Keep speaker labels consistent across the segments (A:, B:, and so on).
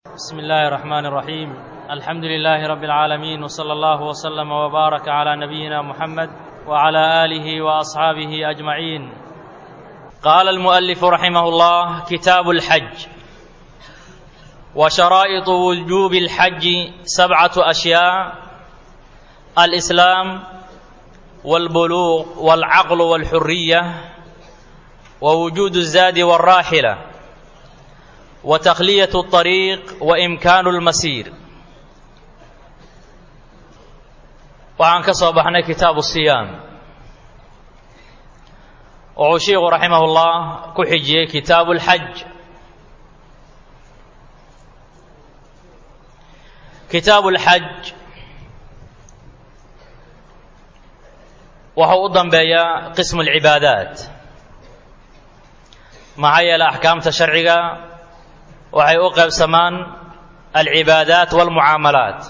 A: بسم الله الرحمن الرحيم الحمد لله رب العالمين وصلى الله وسلم وبارك على نبينا محمد وعلى اله واصحابه اجمعين قال المؤلف رحمه الله كتاب الحج وشرائط وجوب الحج سبعه اشياء الاسلام والبلوغ والعقل والحريه ووجود الزاد والراحله وتخليه الطريق وامكان المسير waxaan ka soo baxnay kitaabu siyaam wuxuu sheikhu raximah ullah ku xijiyey kitaabu lxaj kitaabu lxaj wuxuu u dambeeyaa qismu lcibaadaat maxaa yeele axkaamta sharciga waxay u qaybsamaan alcibaadaat walmucaamalaat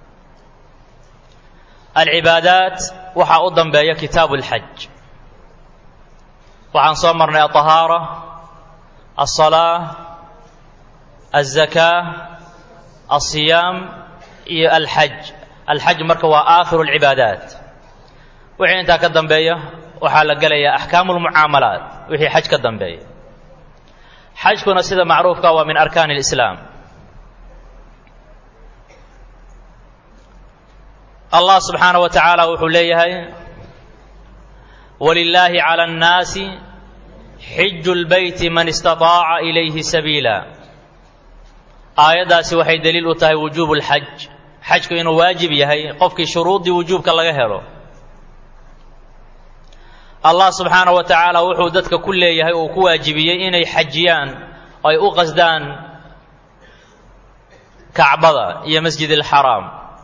A: alcibaadaat waxaa u dambeeya kitaabu اlxaj waxaan soo marnay alطahaara alsalaa alzakaa alsiyaam iyo alxaj alxaj marka waa aakhiru اlcibaadaat wixii intaa ka dambeeya waxaa la gelayaa axkaamu اlmucaamalaat wixii xaj ka dambeeya xajkuna sida macruufka waa min arkaan اlislaam allah subxaanaه wa tacaala wuxuu leeyahay walilaahi calى اnnaasi xiju اlbeyti man istaطaaca ilayhi sabiila aayaddaasi waxay deliil u tahay wujuub اlxaj xajku inuu waajib yahay qofkii shuruuddii wujuubka laga helo allah subxaanaه wa tacaala wuxuu dadka ku leeyahay uu ku waajibiyey inay xajiyaan oo ay u qasdaan kacbada iyo masjid اlxaraam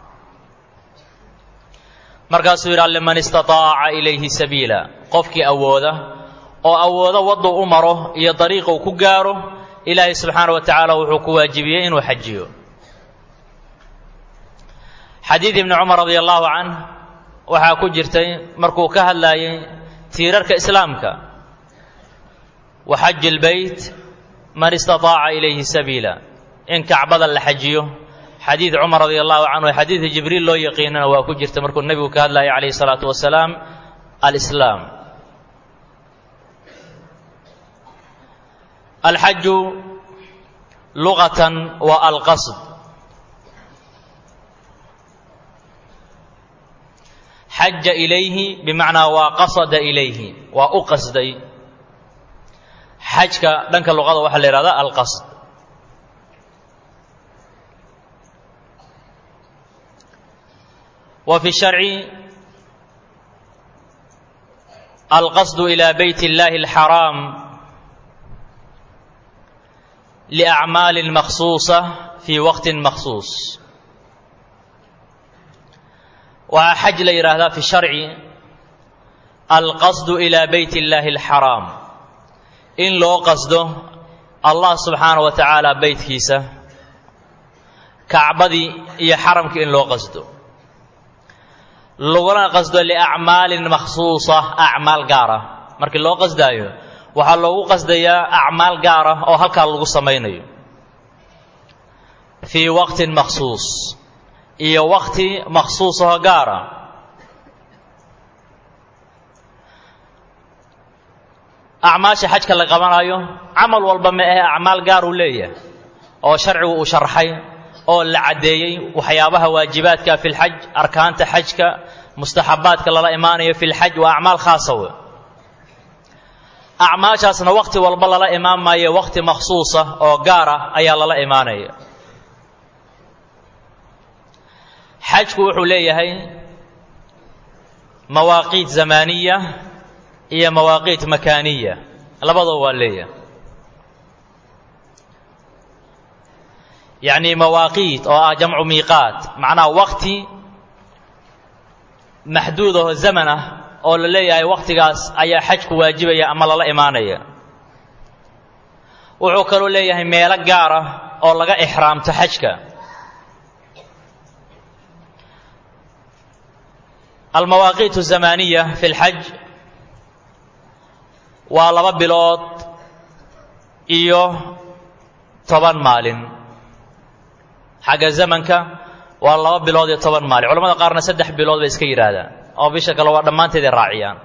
A: markaasuu yidhi liman istaطaaca ilayhi sabiila qofkii awooda oo awoodo waddu u maro iyo dariiqa uu ku gaaro ilaahay subxaana wa tacaala wuxuu ku waajibiyey inuu xajiyo xadiid ibni cumar radi allahu canh waxaa ku jirtay markuu ka hadlaayey tiirarka islaamka wa xaji lbeyt man istaطaaca ilayhi sabiila in kacbada la xajiyo xadiid cumar radi allahu canhu xadiidka jibriil loo yaqiinana waa ku jirta markuu nebigu ka hadlayay calayh الsalaatu wasalaam alislaam alxaju lugatan waa alqasd xaja ilayhi bimacnaa waa qasada ilayhi waa u qasday xajka dhanka luqada waxaa la yihahda alqasd وفي الشhرع القصد إلى بيت الله الحرام لأعمال مخصوصة في وقت مخصوص waxaa xaj la yidhaahdaa في الشharci الqصد إلى بيت الله الحرام in loo qasdo allah subxaanaه wa taعaalى beytkiisa kacbadii iyo xaramkii in loo qasdo laguna qasdo liacmaalin makhsuusa acmaal gaar ah markii loo qasdaayo waxaa loogu qasdayaa acmaal gaar ah oo halkaa lagu samaynayo fii waqtin makhsuus iyo waqti makhsuusahoo gaara acmaasha xajka la qabanayo camal walba ma ahe acmaal gaar uu leeyahay oo sharcigu uu sharxay oo la caddeeyey waxyaabaha waajibaadka fi lxaj arkaanta xajka mustaxabaadka lala imaanayo fi lxaj waa acmaal khaasa we acmaashaasna wakhti walba lala imaan maayo wakhti makhsuusa oo gaar ah ayaa lala imaanaya xajku wuxuu leeyahay mawaaqiit zamaaniya iyo mawaaqiit makaaniya labadoo waa leeyahay yacni mawaaqiit oo ah jamcu miiqaat macnaha wakti maxduud aho zaman ah oo la leeyahay wakhtigaas ayaa xajku waajibaya ama lala imaanaya wuxuu kaloo leeyahay meelo gaar ah oo laga ixraamto xajka almawaaqiit الzamaaniya fi اlxaj waa laba bilood iyo toban maalin xagga zamanka waa laba bilood iyo toban maalin culamada qaarna saddex bilood bay iska yidhaahdaan oo bisha kale waa dhammaanteeday raaciyaan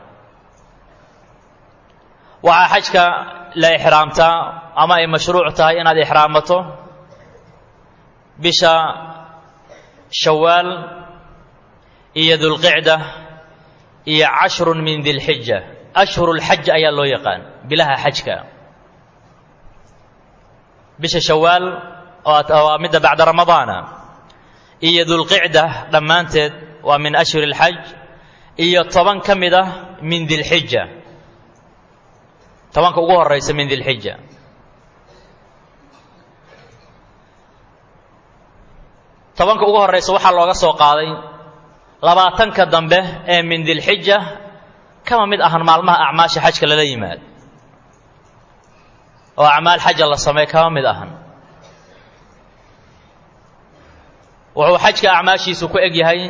A: waxaa xajka la ixraamtaa ama ay mashruuc tahay inaad ixraamato bisha shawaal iyo dulqicda iyo cashrun min dilxija ashhurulxaj ayaa loo yaqaan bilaha xajka bisha shawaal waa midda bacda ramadaana iyo dulqicda dhammaanteed waa min ashhuri اlxaj iyo toban ka mid ah min dilxija tobanka ugu horaysa min dilxija tobanka ugu horaysa waxaa looga soo qaaday labaatanka dambe ee min dilxija kama mid ahan maalmaha acmaasha xajka lala yimaad oo acmaal xaja la sameey kama mid ahan wuxuu xajka acmaashiisu ku eg yahay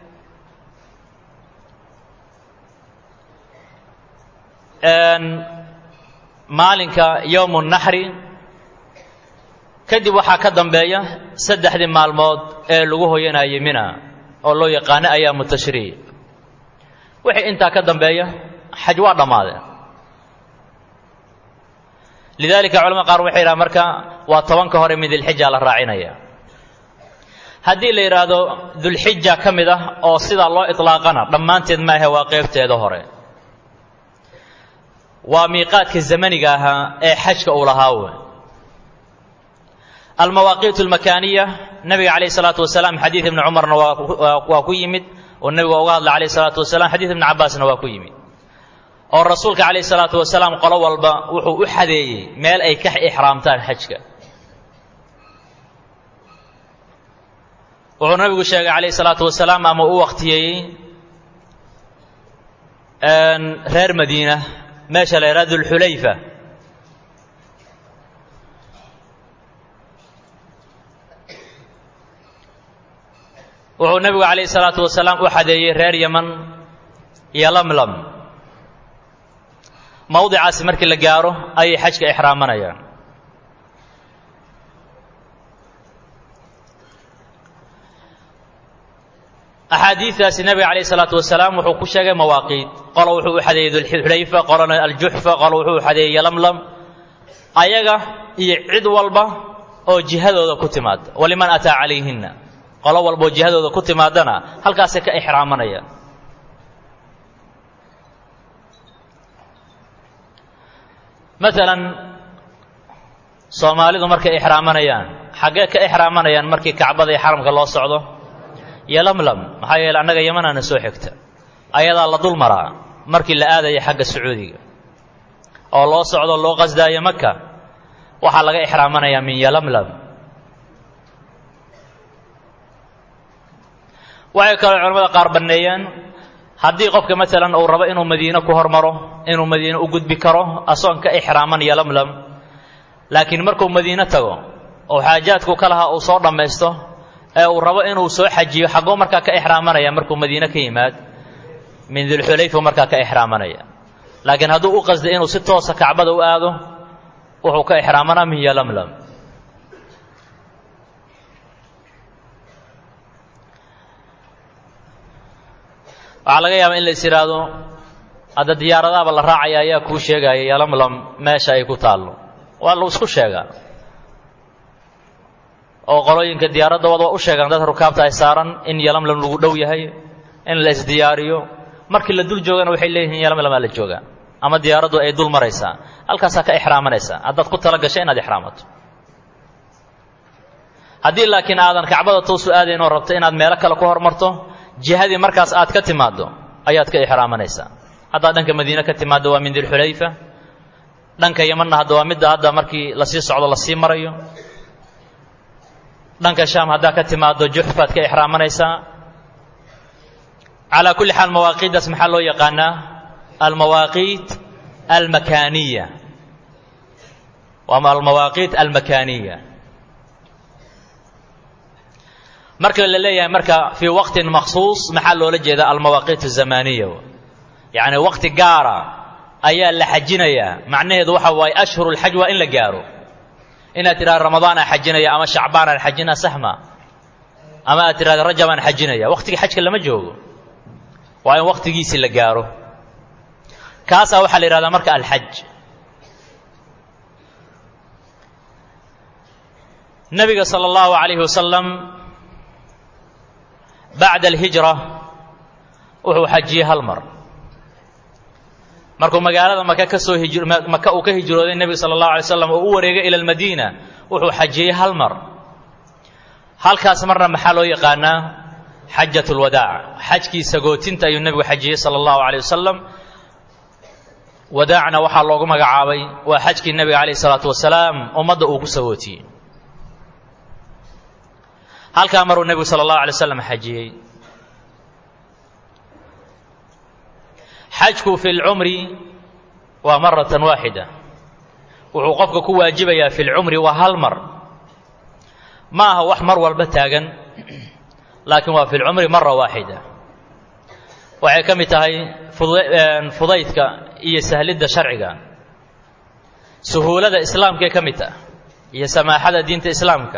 A: maalinka yowmu naxri kadib waxaa ka dambeeya saddexdii maalmood ee lagu hoyanayay mina oo loo yaqaano ayaamu tashriic wixii intaa ka dambeeya xaj waa dhammaadeen lidaalika culamada qaar waxay yidhaha marka waa tobanka hore min dilxija la raacinaya haddii la yidhaahdo dulxija ka mid ah oo sidaa loo itlaaqana dhammaanteed maahe waa qeybteeda hore waa miiqaadka zamaniga ahaa ee xajka uu lahaa we almawaaqiit almakaaniya nabiga calayh isalaatu wasalaam xadiid ibni cumarna waa ku yimid oo nebiga uga hadlay calayh isalaatu wasalaam xadiid ibni cabbaasna waa ku yimid oo rasuulka calayh isalaatu wasalaam qolo walba wuxuu u xadeeyey meel ay ka ixraamtaan xajka wuxuu nabigu sheegay calayh isalaatu wasalaam ama u waqtiyeeyey reer madiina meesha la yidhaha dulxulayfa wuxuu nebigu calayhi salaatu wasalaam u xadeeyey reer yaman iyo lamlam mawdicaasi markii la gaaro ayay xajka ixraamanayaan axaadiidaasi nebiga calayh isalaatu wasalaam wuxuu ku sheegay mawaaqiit qolo wuxuu u xadeeyey dulxulayfa qolona aljuxfa qolo wuxuu u xadeeyey lamlam ayaga iyo cid walba oo jihadooda ku timaada waliman ataa calayhinna qolo walba oo jihadooda ku timaadana halkaasay ka ixraamanayaan maalan soomaalidu markay ixraamanayaan xaggee ka ixraamanayaan markii kacbada iyo xaramka loo socdo iyo lamlam maxaa yeele annaga yamanaana soo xigta ayadaa la dul maraa markii la aadaya xagga sacuudiga oo loo socdo loo qasdaayo maka waxaa laga ixraamanayaa min yalamlam waxay kaloo culamada qaar banneeyeen haddii qofka maalan uu rabo inuu madiine ku hormaro inuu madiine u gudbi karo asoon ka ixraaman yalamlam laakiin markuu madiine tago oo xaajaadku ka lahaa uu soo dhammaysto ee uu rabo inuu soo xajiyo xaggoo markaa ka ixraamanaya markuu madiine ka yimaad min dulxulayfa markaa ka ixraamanaya laakiin hadduu u qasday inuu si toosa kacbada u aado wuxuu ka ixraamanaa min yalamlam waxaa laga yaabaa in la is idhaahdo hadda diyaaradaaba la raacaya ayaa kuu sheegaya yalamlam meesha ay ku taallo waa lu isku sheegaa oo qolooyinka diyaaradooda waa u sheegaan dadka rukaabta ay saaran in yalamlam lagu dhow yahay in la isdiyaariyo markii la dul joogana waxay leeyihiin yalamlamaa la joogaa ama diyaaraddu ay dul maraysaa halkaasaa ka ixraamanaysaa haddaad ku tala gashay inaad ixraamato haddii laakiin aadan kacbada toosu aadayn oo rabto inaad meelo kale ku hormarto jihadii markaas aad ka timaaddo ayaad ka ixraamanaysaa haddaad dhanka madiine ka timaaddo waa min dilxulayfa dhanka yamanna hadda waa midda hadda markii lasii socdo lasii marayo dhanka shaam haddaa ka timaaddo juxfaad ka ixraamanaysaa calaa kulli xaal mawaaqiiddaas maxaa loo yaqaanaa almawaaqiit almakaaniya waa almawaaqiit almakaaniya marka la leeyahay marka fii waqtin maksuus maxaa loola jeedaa almawaaqiit azamaniya yacni waqti gaara ayaa la xajinayaa macnaheedu waxa waaye ashhuru lxaj waa in la gaaro inaad tidhahdo ramadaan aan xajinaya ama shacbaan aan xajina saxma ama aad tirahda rajab aan xajinaya wakhtigii xajka lama joogo waa in wakhtigiisii la gaaro kaasaa waxaa la yidhahdaa marka alxaj nabiga sala allahu calayhi wasalam bacda alhijra wuxuu xajiyey hal mar markuu magaalada maka ka soo hij maka uu ka hijrooday nebiga sala allahu alay slam oo u wareegay ila almadiina wuxuu xajiyey hal mar halkaas marna maxaa loo yaqaanaa xajat lwadaac xajkii sagootinta ayuu nebigu xajiyey sala allahu aleyh wasalam wadaacna waxaa loogu magacaabay waa xajkii nebiga calayh isalaatu wasalaam ummadda uu ku sagootiyey halkaa maruu nebigu sala allahu alay slam xajiyey xajku fi lcumri waa maratan waaxida wuxuu qofka ku waajibayaa fi lcumri waa hal mar ma aha wax mar walba taagan laakiin waa fi lcumri mara waaxida waxay ka mid tahay fudaydka iyo sahlidda sharciga suhuulada islaamkae ka mid tah iyo samaaxada diinta islaamka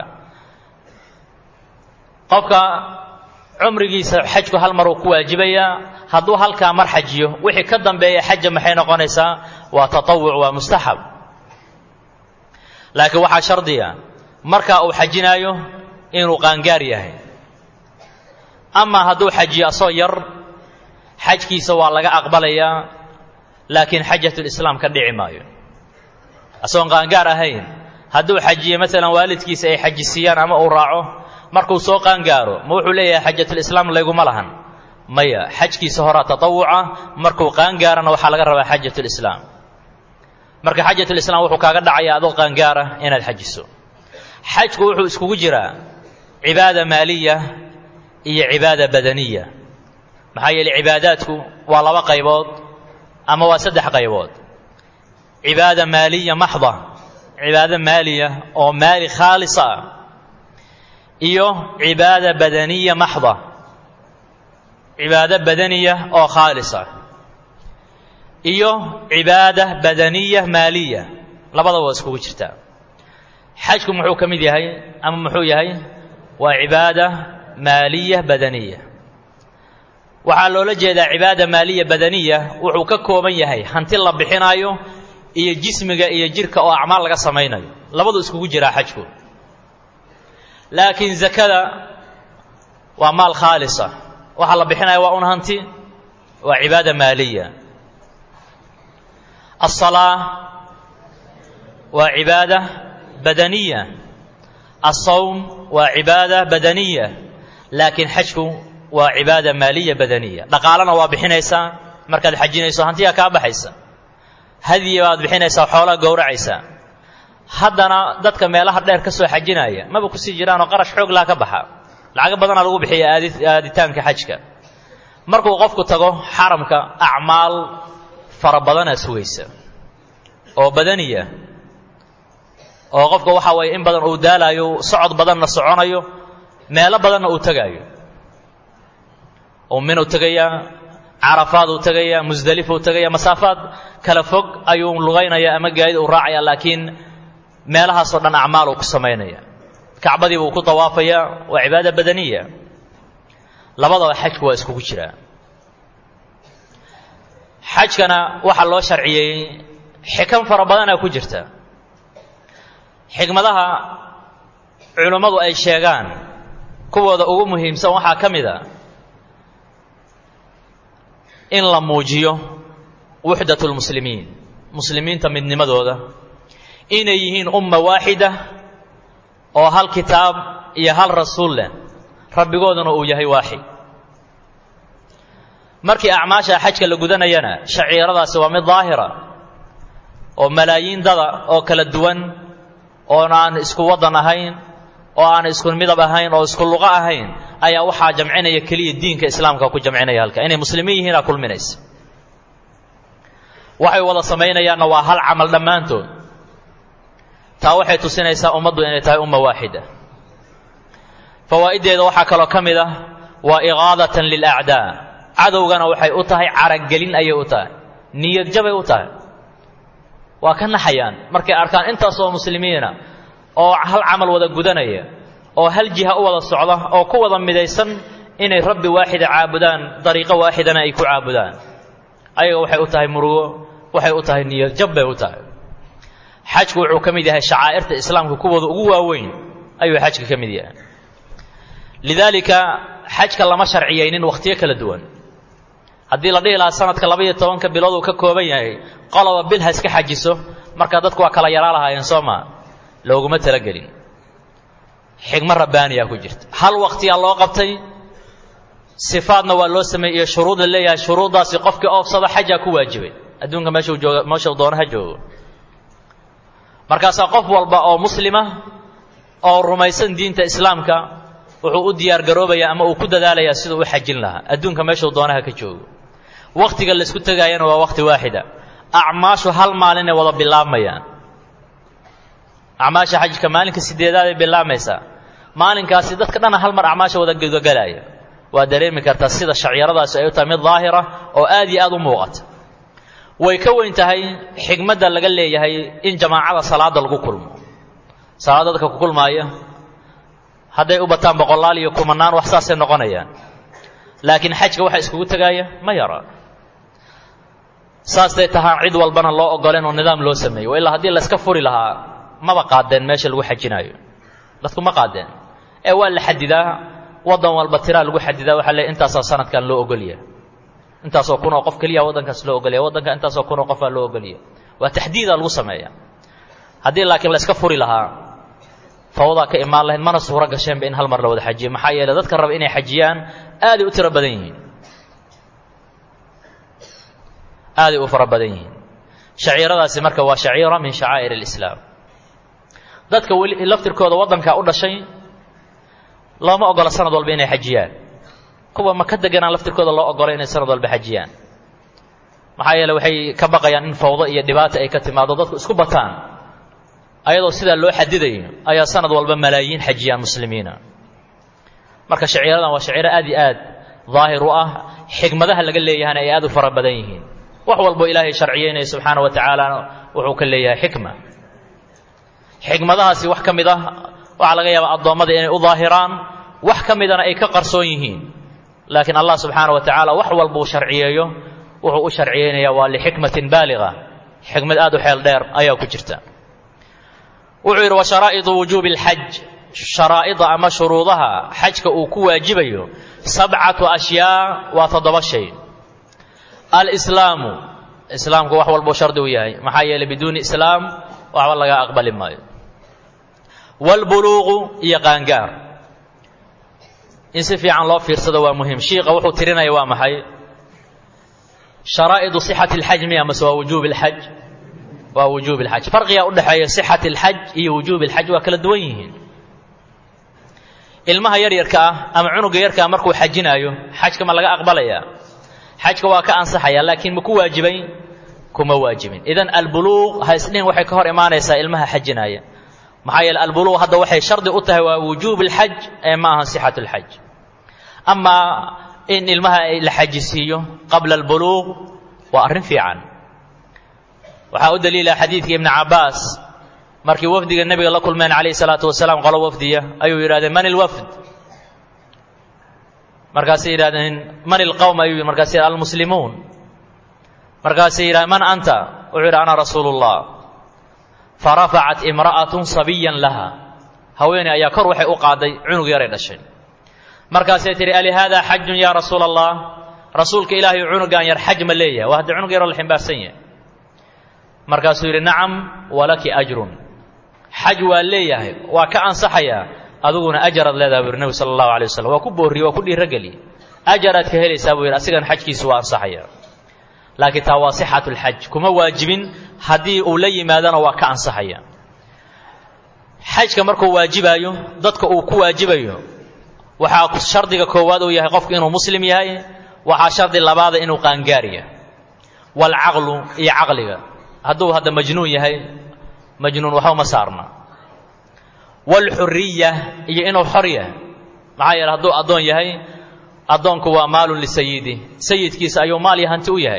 A: qofka cumrigiisa xajku hal mar uu ku waajibayaa hadduu halkaa mar xajiyo wixii ka dambeeya xaja maxay noqonaysaa waa tatawuc waa mustaxab laakiin waxaa shardiya markaa uu xajinaayo inuu qaangaar yahay amaa hadduu xajiyo asoo yar xajkiisa waa laga aqbalayaa laakiin xajatulislaam ka dhici maayo asagoon qaangaar ahayn hadduu xajiyo maalan waalidkiisa ay xajisiiyaan ama uu raaco markuu soo qaangaaro ma wuxuu leeyahay xajatulislaam layguma lahan maya xajkiisa horaa tatawuca markuu qaangaarana waxaa laga rabaa xajatulislaam marka xajatulislaam wuxuu kaaga dhacayaa adoo qaangaara inaad xajiso xajku wuxuu iskugu jiraa cibaada maaliya iyo cibaada badaniya maxaa yeeley cibaadaadku waa laba qaybood ama waa saddex qaybood cibaada maaliya maxda cibaado maaliya oo maali khaalisa ah iyo cibaada badaniya maxda cibaado badaniya oo khaalisa iyo cibaada badaniya maaliya labadaba waa iskugu jirtaa xajku muxuu ka mid yahay ama muxuu yahay waa cibaada maaliya badaniya waxaa loola jeedaa cibaada maaliya badaniya wuxuu ka kooban yahay hanti la bixinaayo iyo jismiga iyo jirka oo acmaal laga samaynayo labadu iskugu jiraa xajku laakiin zakada waa maal khaalisa waxaa la bixinaya waa un hanti waa cibaada maaliya aلsalaa waa cibaada badaniya alsawm waa cibaada badaniya laakiin xajku waa cibaada maaliya badaniya dhaqaalana waa bixinaysaa markaad xajinayso hantiyaa kaa baxaysa hadiya baad bixinaysaa xoolaa gowracaysaa haddana dadka meelaha dheer ka soo xajinaya maba kusii jiraanoo qarash xoog laa ka baxa lacago badanaa lagu bixiya aadi aaditaanka xajka markuu qofku tago xaramka acmaal fara badanaa sugaysa oo badaniya oo qofka waxa waye in badan uu daalaayo socod badanna soconayo meelo badanna uu tegaayo minuu tegayaa carafaaduu tegayaa musdelifuu tegaya masaafaad kala fog ayuu lugaynaya ama gaadid uu raacaya laakiin meelahaasoo dhan acmaal uu ku samaynaya kacbadii buu ku dawaafaya waa cibaada badaniya labadaba xajku waa iskugu jiraa xajkana waxaa loo sharciyeeyey xikam fara badanaa ku jirta xikmadaha culummadu ay sheegaan kuwooda ugu muhiimsan waxaa ka mid a in la muujiyo wuxdat lmuslimiin muslimiinta midnimadooda inay yihiin umma waaxida oo hal kitaab iyo hal rasuul leh rabbigooduna uu yahay waaxid markii acmaasha xajka la gudanayana shaciiradaasi waa mid daahira oo malaayiin dada oo kala duwan oon aan isku waddan ahayn oo aan isku midab ahayn oo isku luqo ahayn ayaa waxaa jamcinaya keliya diinka islaamka ku jamcinaya halka inay muslimiin yihiinaa kulminaysa waxay wada samaynayaanna waa hal camal dhammaantood taa waxay tusinaysaa ummaddu inay tahay umma waaxida fawaa'iddeeda waxaa kaloo ka mid ah waa iqaadatan lilacdaa cadowgana waxay u tahay caragelin ayay u tahay niyad jabay u tahay waa ka naxayaan markay arkaan intaasoo muslimiina oo hal camal wada gudanaya oo hal jiha u wada socda oo ku wada midaysan inay rabbi waaxida caabudaan dariiqo waaxidana ay ku caabudaan ayaga waxay u tahay murugo waxay u tahay niyad jab bay u tahay xajku wuxuu ka mid yahay shacaa'irta islaamka kuwooda ugu waaweyn ayuu xajka ka mid yahay lidaalika xajka lama sharciyaynin wakhtiyo kala duwan haddii la dhihi lahaa sanadka laba iyo tobanka bilood uu ka kooban yahay qoloba bil ha iska xajiso markaa dadku waa kala yaraa lahaayeen soo maa looguma talagelin xigmo rabbaaniyaa ku jirta hal wakhtiyaa loo qabtay sifaadna waa loo sameeyey iyo shuruud la leeyahay shuruuddaasi qofkii oofsada xajaa ku waajibay adduunka meeshuu jooga meeshuu doono ha joogo markaasaa qof walba oo muslima oo rumaysan diinta islaamka wuxuu u diyaar garoobayaa ama uu ku dadaalayaa siduu u xajin lahaa adduunka meeshuu doonaha ka joogo wakhtiga laysku tegaayana waa wakhti waaxida acmaashu hal maalinay wada bilaabmayaan acmaasha xajka maalinka sideedaaday bilaabmaysaa maalinkaasi dadka dhana hal mar acmaasha wada gudagalaaya waa dareemi kartaa sida shacyaradaasi ay u tahay mid daahira oo aad iyo aad u muuqata way ka weyn tahay xigmadda laga leeyahay in jamaacada salaada lagu kulmo salaada dadka ku kulmaaya hadday u bataan boqolaal iyo kumanaan wax saasay noqonayaan laakiin xajka waxa iskugu tegaaya ma yara saasday tahaan cid walbana loo ogoleen oo nidaam loo sameeyo ilaa haddii layska furi lahaa maba qaadeen meesha lagu xajinaayo dadku ma qaadeen ee waa la xadidaa waddan walba tiraa lagu xadidaa waxaa leey intaasaa sanadkan loo ogolya intaasoo kun oo qof keliya waddankaas loo ogolya waddanka intaasoo kun oo qofaa loo ogolya waa taxdiida lagu sameeya haddii laakiin la iska furi lahaa fawdaa ka imaan lahayd mana suuro gasheenba in hal mar la wada xajiyo maxaa yeeley dadka raba inay xajiyaan aaday u tiro badan yihiin aaday u fara badan yihiin shaciiradaasi marka waa shaciira min shacaa'ir alislaam dadka weli laftirkooda waddankaa u dhashay looma ogola sanad walba inay xajiyaan kuwa ma ka deganaan laftirkooda loo ogola inay sanad walba xajiyaan maxaa yeele waxay ka baqayaan in fawdo iyo dhibaata ay ka timaado dadku isku bataan ayadoo sidaa loo xadidayo ayaa sanad walba malaayiin xajiyaan muslimiina marka shaciiradan waa shaciiro aad iyo aad daahir u ah xigmadaha laga leeyahana ay aad u fara badan yihiin wax walbo ilaahay sharciyeynaya subxaana wa tacaala wuxuu ka leeyahay xikma xikmadahaasi wax ka mid ah waxaa laga yaabaa addoommada inay u daahiraan wax ka midana ay ka qarsoon yihiin laakiin allah subxaana wa tacaala wax walba uu sharciyeeyo wuxuu u sharciyeynayaa waa lixikmatin baaliga xikmad aad u xeel dheer ayaa ku jirta wuxuu yidhi wa sharaa'idu wujuubi alxaj sharaa'ida ama shuruudaha xajka uu ku waajibayo sabcatu ashyaa waa toddoba shay alislaamu islaamku wax walbuu shardi u yahay maxaa yeeley biduuni islaam waxba laga aqbali maayo waalbuluuqu iyo qaangaar in si fiican loo fiirsado waa muhim shiiqa wuxuu tirinaya waa maxay sharaa'idu sixati alxaj miya mase waa wujuubi alxaj waa wujuubi alxaj farqigaa u dhexeeya sixati alxaj iyo wujuubi alxaj waa kala duwan yihiin ilmaha yaryarka ah ama cunuga yarka ah markuu xajinaayo xajka ma laga aqbalayaa xajka waa ka ansaxaya laakiin ma ku waajibay kuma waajibin idan albuluuq ha isdhihin waxay ka hor imaanaysaa ilmaha xajinaaya maxaa yeele albuluuq hadda waxay shardi u tahay waa wujuub alxaj ee ma aha sixat alxaj amaa in ilmaha la xajisiiyo qabla albuluuq waa arrin fiican waxaa u daliila xadiidkii ibni cabaas markii wafdiga nebiga la kulmeen calayh salaatu wasalaam qolo wafdiya ayuu yidhahdeen man ilwafd markaasay yidhahdeen man ilqowm ayuu yidhi markaasay almuslimuun markaasay yidhahdeen man anta wuxuu yidhi ana rasuulu llah farafacat imra'atun sabiyan laha haweeney ayaa kor waxay u qaaday cunug yaray dhashay markaasay tihi alihaada xajun yaa rasuula allah rasuulka ilaahay cunugan yar xaj ma leeyahay waa haddii cunug yaroo la ximbaarsan yahay markaasuu yidhi nacam walaki ajrun xaj waa leeyahay waa ka ansaxayaa adiguna ajaraad leedaha buu yidhi nebi sala allahu alay wasalam waa ku boorriye waa ku dhiirogeliye ajaraad ka helaysaa buu yidhi asigana xajkiisu waa ansaxaya laakiin taa waa sixatu lxaj kuma waajibin haddii uu la yimaadana waa ka ansaxaya xajka markuu waajibaayo dadka uu ku waajibayo waxaa shardiga koowaad uu yahay qofku inuu muslim yahay waxaa shardi labaada inuu qaangaar yahay waalcaqlu iyo caqliga hadduu hadda majnuun yahay majnuun waxba ma saarna waalxuriya iyo inuu xor yahay maxaa yeele hadduu addoon yahay addoonku waa maalun lisayidi sayidkiisa ayuu maal iyo hanti u yahay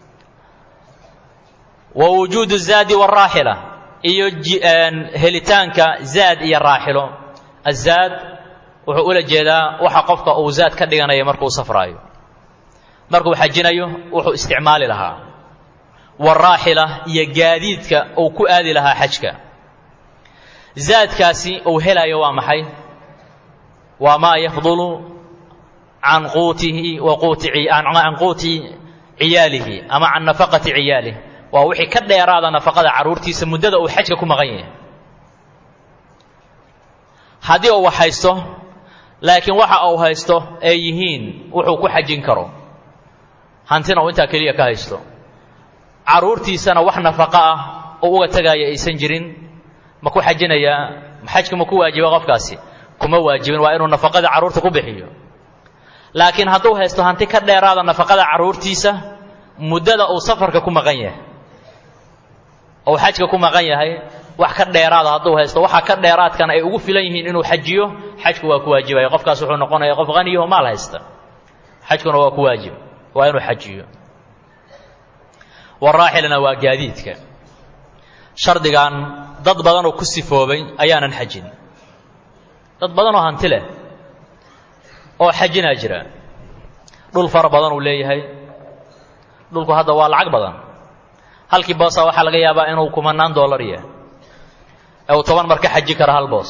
A: wa wujuudu zaadi waaraaxila iyo helitaanka zaad iyo raaxilo azaad wuxuu ula jeedaa waxa qofka uu zaad ka dhiganaya markuu safraayo markuu xajinayo wuxuu isticmaali lahaa waraaxila iyo gaadiidka uu ku aadi lahaa xajka zaadkaasi uu helayo waa maxay waa maa yafdulu can quutihi wa quuti can quuti ciyaalihi ama can nafaqati ciyaalih waa wixii ka dheeraada nafaqada carruurtiisa muddada uu xajka ku maqan yahay haddii uu haysto laakiin waxa uu haysto ay yihiin wuxuu ku xajin karo hantina uu intaa keliya ka haysto carruurtiisana wax nafaqo ah oo uga tegaya aysan jirin ma ku xajinayaa xajka ma ku waajiba qofkaasi kuma waajibin waa inuu nafaqada carruurta ku bixiyo laakiin hadduu haysto hanti ka dheeraada nafaqada carruurtiisa muddada uu safarka ku maqan yahay ou xajka ku maqan yahay wax ka dheeraada hadduu haysto waxa ka dheeraadkana ay ugu filan yihiin inuu xajiyo xajku waa ku waajibaya qofkaas wuxuu noqonaya qof haniyaho maal haysta xajkuna waa ku waajib waa inuu xajiyo waraaxilna waa gaadiidka shardigan dad badanoo ku sifoobay ayaanan xajin dad badanoo hanti leh oo xajinaa jira dhul fara badan uu leeyahay dhulku hadda waa lacag badan halkii boosa waxaa laga yaabaa inuu kumanaan dollar yahay ee uu toban mar ka xaji karo hal boos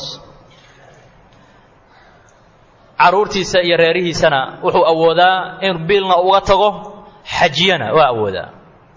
A: carruurtiisa iyo reerihiisana wuxuu awoodaa in biilna uga tago xajiyana waa awoodaa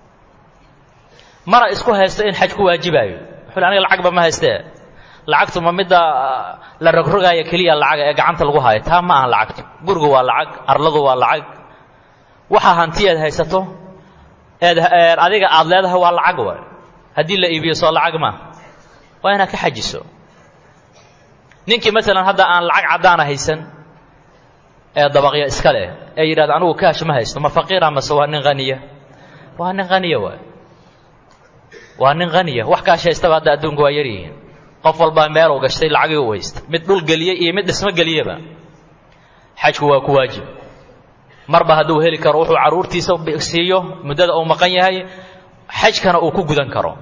A: mana isku haysto in xaj ku waajibaayo wuxuu aniga lacagba ma haystee lacagtu ma midda la rogrogaaya keliya lacaga ee gacanta lagu haayo taa ma aha lacagtu gurigu waa lacag arladu waa lacag waxa hanti eed haysato eed adiga aada leedahay waa lacag wa haddii la iibiyo soo lacag ma waa inaad ka xajiso ninkii maalan hadda aan lacag caddaana haysan ee dabaqya iska leh ee yidhahda anigu kaash ma haysto ma faqiira mase waa nin haniya waa nin haniya waay waa nin haniya wax kaash haystaba hadda adduunka waa yaryihiin qof walbaa meeluu gashtay lacagii u haysta mid dhul geliyey iyo mid dhismo geliyeba xajku waa ku waajib marba hadduu heli karo wuxuu carruurtiisa siiyo muddada uu maqan yahay xajkana uu ku gudan karo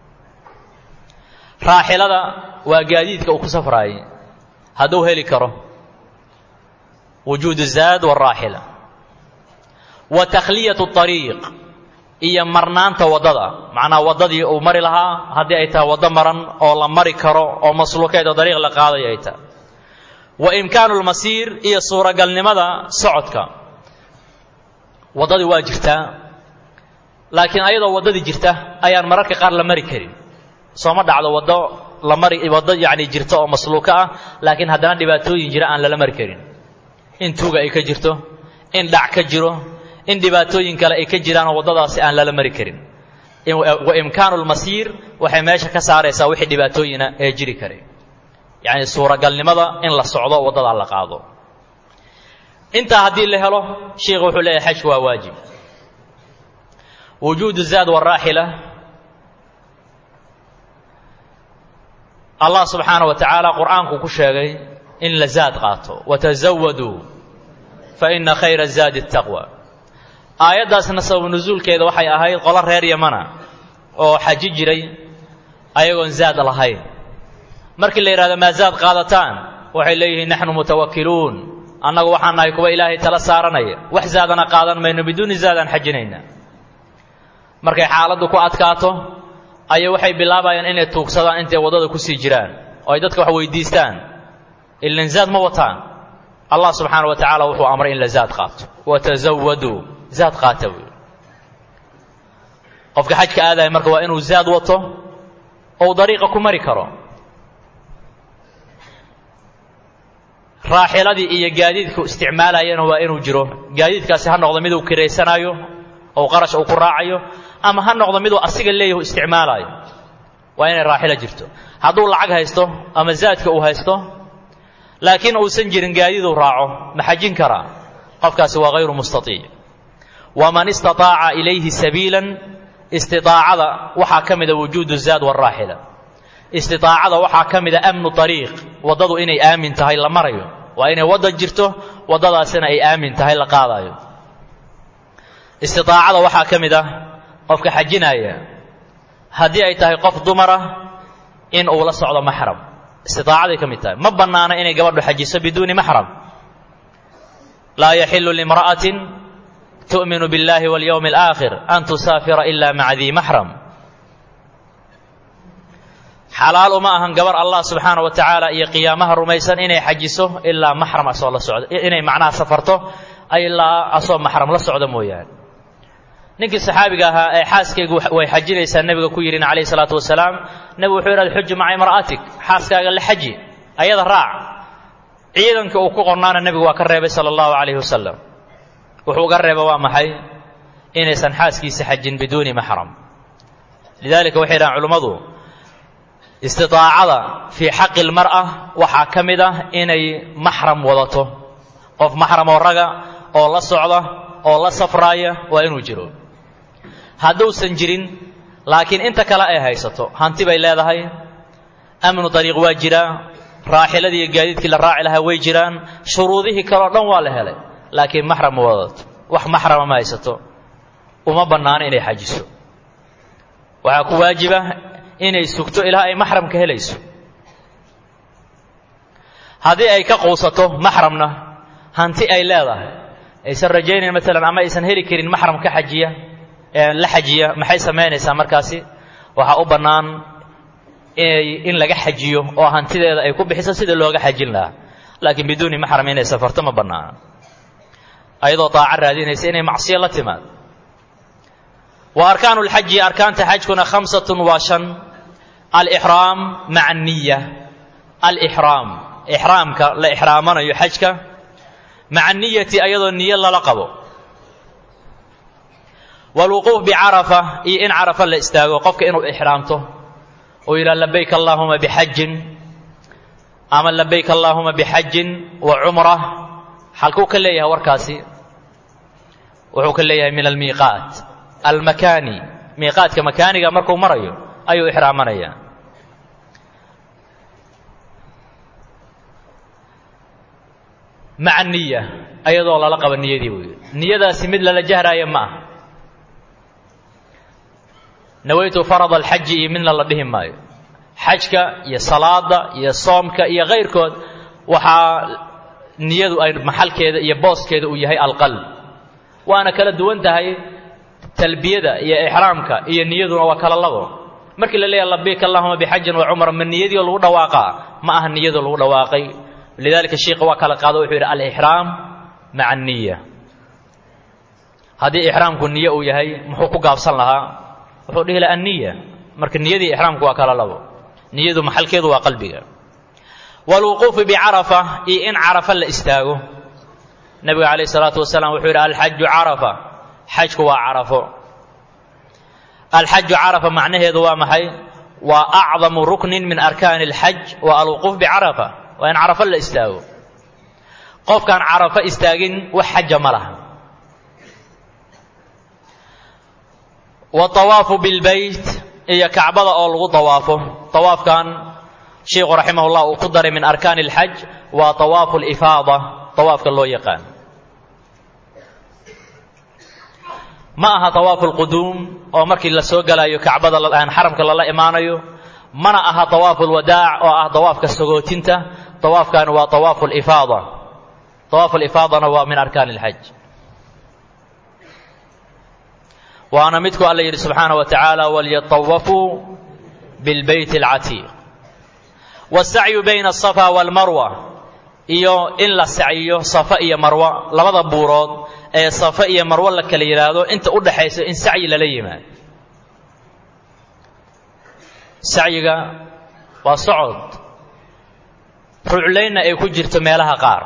A: raaxilada waa gaadiidka uu ku safraayey hadduu heli karo wujuudu zaad waraaxila wa takhliyatu ariiq iyo marnaanta waddada macnaa waddadii uu mari lahaa haddii ay tahay waddo maran oo la mari karo oo masluukeed oo dariiq la qaadayo ay tahay wa imkaanu lmasiir iyo suuragalnimada socodka waddadii waa jirtaa laakiin ayadoo waddadii jirta ayaan mararka qaar la mari karin sooma dhacdo waddo la mari waddo yacni jirta oo masluuka ah laakiin haddana dhibaatooyin jira aan lala mari karin in tuuga ay ka jirto in dhac ka jiro in dhibaatooyin kale ay ka jiraanoo waddadaasi aan lala mari karin wa imkaanu lmasiir waxay meesha ka saaraysaa wixii dhibaatooyina ee jiri karay yacni suuragalnimada in la socdo waddadaa la qaado intaa haddii la helo sheikhu wuxuu leeyahay xajku waa waajib wujuudu zaad waraaxila allah subxaana wa tacaala qur'aanku ku sheegay in la zaad qaato watazawaduu fa ina khayra zaadi taqwa aayaddaasna sabab nusuulkeeda waxay ahayd qolo reer yamana oo xaji jiray ayagoon zaad lahayn markii la yidhahdo maa zaad qaadataan waxay leeyihiin naxnu mutawakiluun annagu waxaan nahay kuwa ilaahay tala saaranaya wax zaadana qaadan mayno biduuni zaadaan xajinayna markay xaaladdu ku adkaato ayay waxay bilaabayaan inay tuugsadaan intay waddada ku sii jiraan oo ay dadka wax weydiistaan ilan zaad ma wataan allah subxaana wa tacaala wuxuu amray in la zaad qaato watazawaduu zaad qaata wey qofka xajka aadaya marka waa inuu zaad wato ou dariiqa ku mari karo raaxiladii iyo gaadiidku isticmaalayana waa inuu jiro gaadiidkaasi ha noqdo miduu kiraysanaayo ou qarash uu ku raacayo ama ha noqdo miduu asiga leeyahu isticmaalaayo waa inay raaxilo jirto hadduu lacag haysto ama zaadka uu haysto laakiin uusan jirin gaadiiduu raaco ma xajin karaa qofkaasi waa hayru mustaiic waman istaaaca ilayhi sabiilan istiaacada waxaa ka mida wujuudu zaad waraaxila istiaacada waxaa ka mida amnu ariiq waddadu inay aamin tahay la marayo waa inay wadda jirto waddadaasina ay aamin tahay la qaadayo istiaacada waxaa ka mid ah qofka xajinaya haddii ay tahay qof dumara in uu la socdo maxram istitaacaday ka mid tahay ma bannaana inay gabadhu xajiso biduuni maxram laa yaxilu limra'atin tu'minu biاllahi walyowmi alaakhir an tusaafira ila maca dii maxram xalaal uma ahan gabar allah subxaana wa tacaala iyo qiyaamaha rumaysan inay xajiso ilaa maxram asoo la socdo inay macnaha safarto ilaa asoo maxram la socdo mooyaane ninkii saxaabiga ahaa ee xaaskaygu way xajinaysaa nebiga ku yidhin calayhi salaatu wasalaam nebigu wuxuu yidhahda xuju maca imra'atik xaaskaaga la xaji ayada raac ciidanka uu ku qornaana nebigu waa ka reebay sala allahu calayhi wasalam wuxuu uga reeba waa maxay inaysan xaaskiisa xajin biduuni maxram lidalika waxay dhahaan culummadu istidaacada fii xaqi lmar'a waxaa ka mid ah inay maxram wadato qof maxram oo raga oo la socda oo la safraaya waa inuu jiro hadduusan jirin laakiin inta kale ay haysato hanti bay leedahay amnu dariiq waa jiraa raaxiladii iyo gaadiidkii la raaci lahaa way jiraan shuruudihii kaleo dhan waa la helay laakiin maxram ma wadato wax maxrama ma haysato uma bannaano inay xajiso waxaa ku waajiba inay sugto ilaa ay maxramka helayso haddii ay ka quusato maxramna hanti ay leedahay aysan rajaynayn maalan ama aysan heli karin maxram ka xajiya la xajiya maxay samaynaysaa markaasi waxaa u bannaan inay in laga xajiyo oo hantideeda ay ku bixiso sida looga xajin lahaa laakiin biduuni maxram inay safarto ma bannaana ayadoo daaco raadinaysa inay macsiyo la timaad wa arkaanu lxaji arkaanta xajkuna khamsatun waa shan alixraam maca aniya alixraam ixraamka la ixraamanayo xajka maca niyati ayadoo niyo lala qabo waalwuquuf bicarafa iyo in carafa la istaago qofka inuu ixraamto oo yidhaha labayk allaahuma bixajin ama labayk allaahuma bixajin wa cumra xalkuu ka leeyahay warkaasi wuxuu ka leeyahay min almiiqaat almakaani miiqaadka makaaniga markuu marayo ayuu ixraamanaya maca niya ayadoo lala qaba niyadii buu yidhi niyadaasi mid lala jahraaya ma aha nawaytu farad alxaji iyo midna la dhihi maayo xajka iyo salaada iyo soomka iyo kayrkood waxaa niyadu ay maxalkeeda iyo booskeeda uu yahay alqalb waana kala duwan tahay talbiyada iyo ixraamka iyo niyaduna waa kala labo markii la leeyahay labayk allahuma bixajin wa cumra ma niyadii oo lagu dhawaaqaa ma aha niyadoo lagu dhawaaqay lidalika sheikha waa kala qaado wuxuu yidhi alixraam maca aniya haddii ixraamku niyo uu yahay muxuu ku gaabsan lahaa wuxuu dhihi laha anniya marka niyadii ixraamku waa kala labo niyadu maxalkeedu waa qalbiga waalwuquufu bicarafa iyo in carafa la istaago nebiga calayh isalaatu wasalaam wuxuu yidhi alxaju carafa xajku waa carafo alxaju carafa macnaheedu waa maxay waa acdamu ruknin min arkaani alxaj waa alwuquuf bicarafa waa in carafo la istaago qofkaan carafo istaagin wax xaja ma laha waawaafu bilbeyt iyo kacbada oo lagu dawaafo awaafkan sheikhu raximah llah uu ku daray min arkaani alxaj waa awaafu lifaada awaafka loo yaqaan ma aha awaafu lquduum oo markii la soo galayo kacbada aan xaramka lala imaanayo mana aha awaafu lwadaac oo ah dawaafka sagootinta awaafkan waa awaafu lifaada awaafu lifaadana waa min arkaani alxaj waana midku alla yidhi subxaana wa tacaala walyatawafuu bilbeyt alcatiiq wasacyu bayna asafa waalmarwa iyo in la sacyiyo safa iyo marwa labada buurood ee safa iyo marwo la kala yidhaahdo inta u dhaxaysa in sacyi lala yimaado sacyiga waa socod ruclaynna ay ku jirto meelaha qaar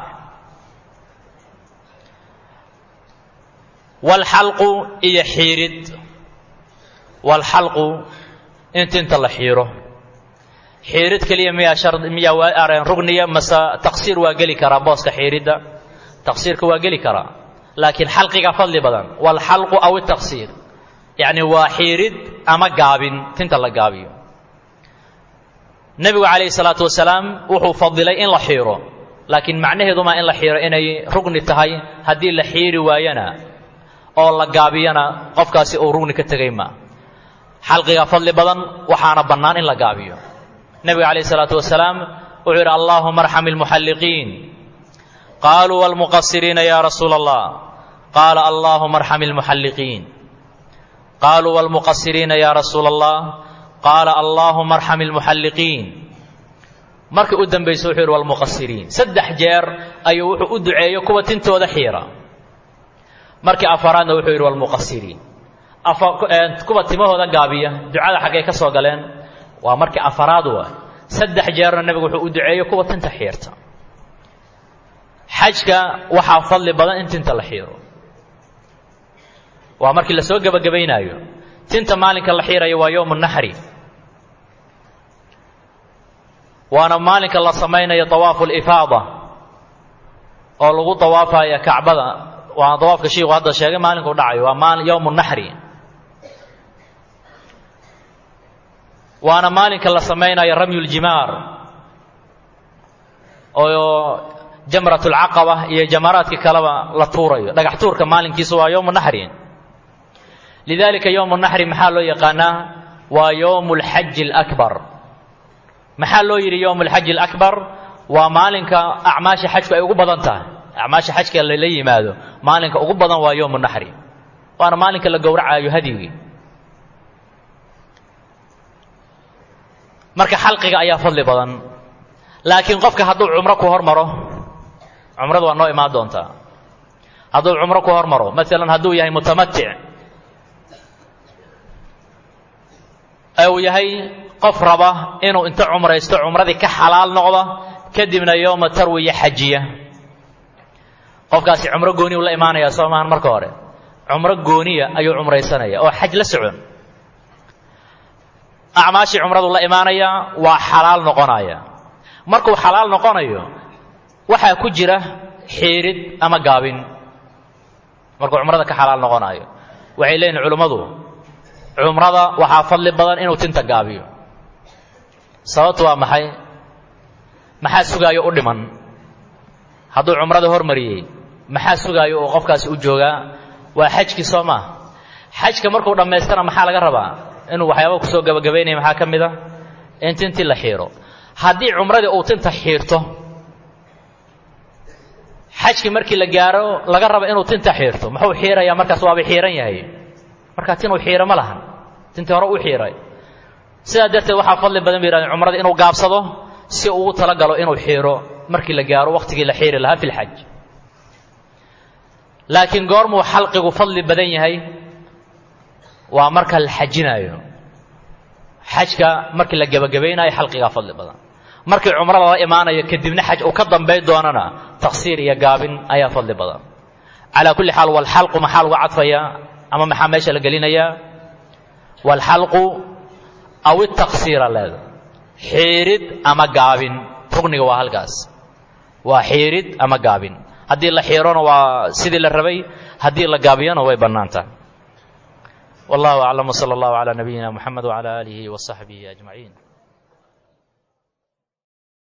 A: walxalqu iyo xiirid walxalqu in tinta la xiiro xiirid keliya miyaa shard miyaa waa rugniya mase taqsiir waa geli karaa booska xiiridda taqsiirka waa geli karaa laakiin xalqiga fadli badan walxalqu aw itaqsiir yacni waa xiirid ama gaabin tinta la gaabiyo nebigu calayhi salaatu wasalaam wuxuu fadilay in la xiiro laakiin macnaheedumaa in la xiiro inay rugni tahay haddii la xiiri waayana oo la gaabiyana qofkaasi uu rugni ka tegay maa xalqiga fadli badan waxaana bannaan in la gaabiyo nebiga calayh isalaatu wasalaam wuxuu yidhi allaahuma arxam ilmuxalliqiin qaaluu waalmuqasiriina ya rasuula allah qaala allaahuma arxam ilmuxalliqiin qaaluu waalmuqasiriina ya rasuula allah qaala allaahuma arxam ilmuxalliqiin markii u dambaysa wuxuu yidhi walmuqasiriin saddex jeer ayuu wuxuu u duceeyo kuwa tintooda xiira markii afaraadna wuxuu yidhi walmuqasiriin kuwa timahooda gaabiya ducada xaggay ka soo galeen waa markii afaraad wa saddex jeerna nebigu wuxuu u duceeyo kuwa tinta xiirta xajka waxaa fadli badan in tinta la xiiro waa markii lasoo gebagabaynaayo tinta maalinka la xiirayo waa yowmu naxri waana maalinka la samaynayo dawaafu lifaada oo lagu dawaafaya kacbada waana dawaafka shiiku hadda sheegay maalinkuu dhacayo waa maali yowmu naxri waana maalinka la samaynayo ramyu ljimaar oo jamrat lcaqaba iyo jamaraadka kaleba la tuurayo dhagax tuurka maalinkiisu waa yowmu naxri lidalika yowmu naxri maxaa loo yaqaanaa waa yowmu lxaji alakbar maxaa loo yidhi yowm alxaji alakbar waa maalinka acmaasha xajku ay ugu badan tahay acmaasha xajka lala yimaado maalinka ugu badan waa yowmu naxri waana maalinka la gowracaayo hadyigii marka xalqiga ayaa fadli badan laakiin qofka hadduu cumro ku hormaro cumradu waa noo imaan doontaa hadduu cumro ku hormaro maalan hadduu yahay mutamatic uu yahay qof raba inuu inta cumraysto cumradii ka xalaal noqdo kadibna yowma tarwiya xajiya qofkaasi cumro gooni u la imaanaya soo maahan marka hore cumro gooniya ayuu cumraysanaya oo xaj la socon acmaashii cumradu la imaanaya waa xalaal noqonaya markuu xalaal noqonayo waxaa ku jira xiirid ama gaabin markuu cumrada ka xalaal noqonayo waxay leeyihin culimmadu cumrada waxaa fadli badan inuu tinta gaabiyo sababtu waa maxay maxaa sugaayo u dhiman hadduu cumrada hormariyey maxaa sugaayo uu qofkaasi u joogaa waa xajkii soo maa xajka markuu dhammaystana maxaa laga rabaa inuu waxyaaba kusoo gabagabaynaya maxaa ka mid a in tintii la xiiro haddii cumradii uu tinta xiirto xajkii markii la gaaro laga raba inuu tinta xiirto muxuu xiirayaa markaas waaba xiiran yahay markaa tinuu xiiro ma lahan tintii hore u xiiray sidaa darteed waxaa fadli badan ba yidhahdeen cumrada inuu gaabsado si uu u talagalo inuu xiiro markii la gaaro wakhtigii la xiiri lahaa fi lxaj laakiin goormuu xalqigu fadli badan yahay waa marka la xajinaayo xajka markii la gebagabaynayo xalqigaa fadli badan markii cumrada la imaanayo kadibna xaj uu ka dambayn doonana taqsiir iyo gaabin ayaa fadli badan calaa kulli xaal walxalqu maxaa lagu cadfayaa ama maxaa meesha la gelinayaa walxalqu aw itaqsiira leeda xiirid ama gaabin rugniga waa halkaas waa xiirid ama gaabin haddii la xiirona waa sidii la rabay haddii la gaabiyona way bannaan tahay wallahu aclam wsala allahu calaa nabiyina muxamed wcala aalihi wasaxbihi ajmaciin